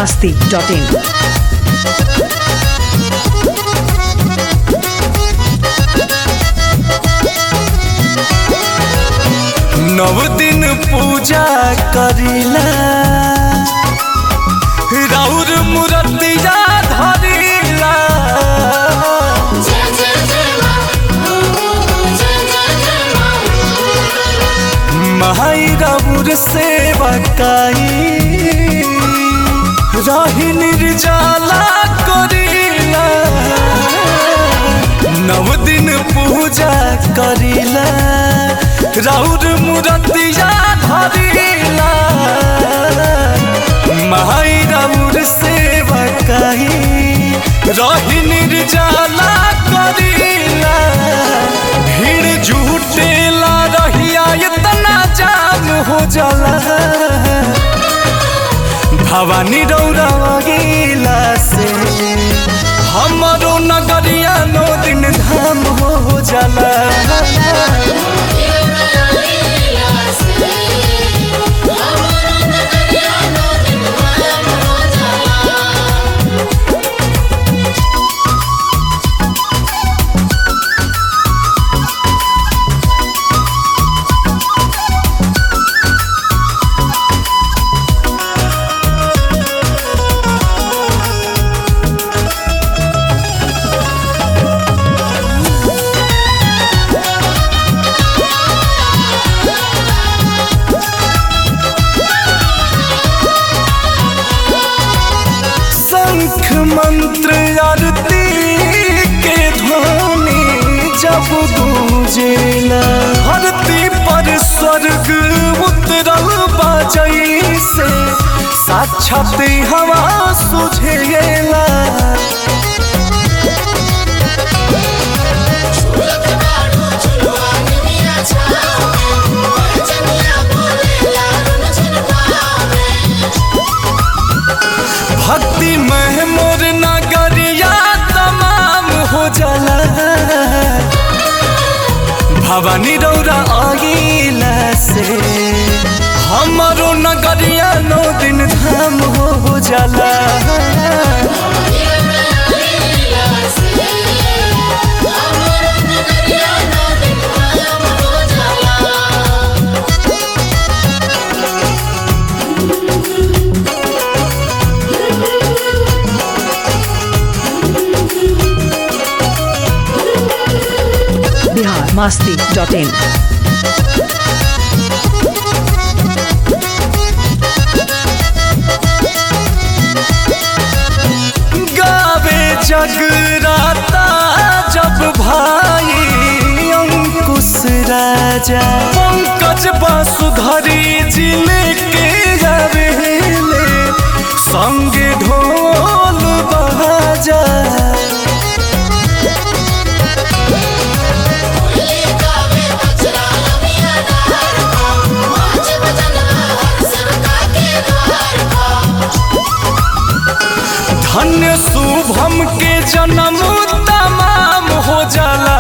masti.in. नव दिन पूजा करिला राउर मूर्तिया धरिला माई राउर सेवा काई रही निर्जला करिला नव दिन पूजा करिला राउर मूर्तिया धरिला माई राउर सेवा काई रही निर्जला करिला भीड़ झूठेला रहिया इतना जाम हो जाला भवानी रौरा गेला से हमारो नगरिया नो दिन धाम हो जाला शंख मंत्र आरती के ध्वनि जब गूंजेला धरती पर स्वर्ग उतरल बाजई से साक्षात हवा सुझेला भक्ति में मोर नगरिया तमाम हो जाला भवानी रौरा आगिला से हमारो नगरिया नौ दिन धाम हो जाला Bihar masti.in. गावे जगराता जब भाई अंकुश राजा पंकज बासुधरी जिले के गावेले संगे ढोल बाजा धन्य शुभम के जन्म तमाम हो जाला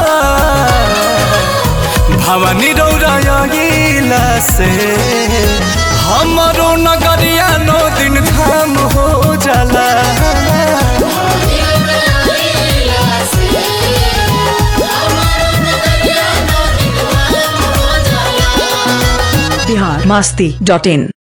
भवानी रौरा गेला से हमारो नगरिया नौ दिन धाम हो जाला Bihar masti.in.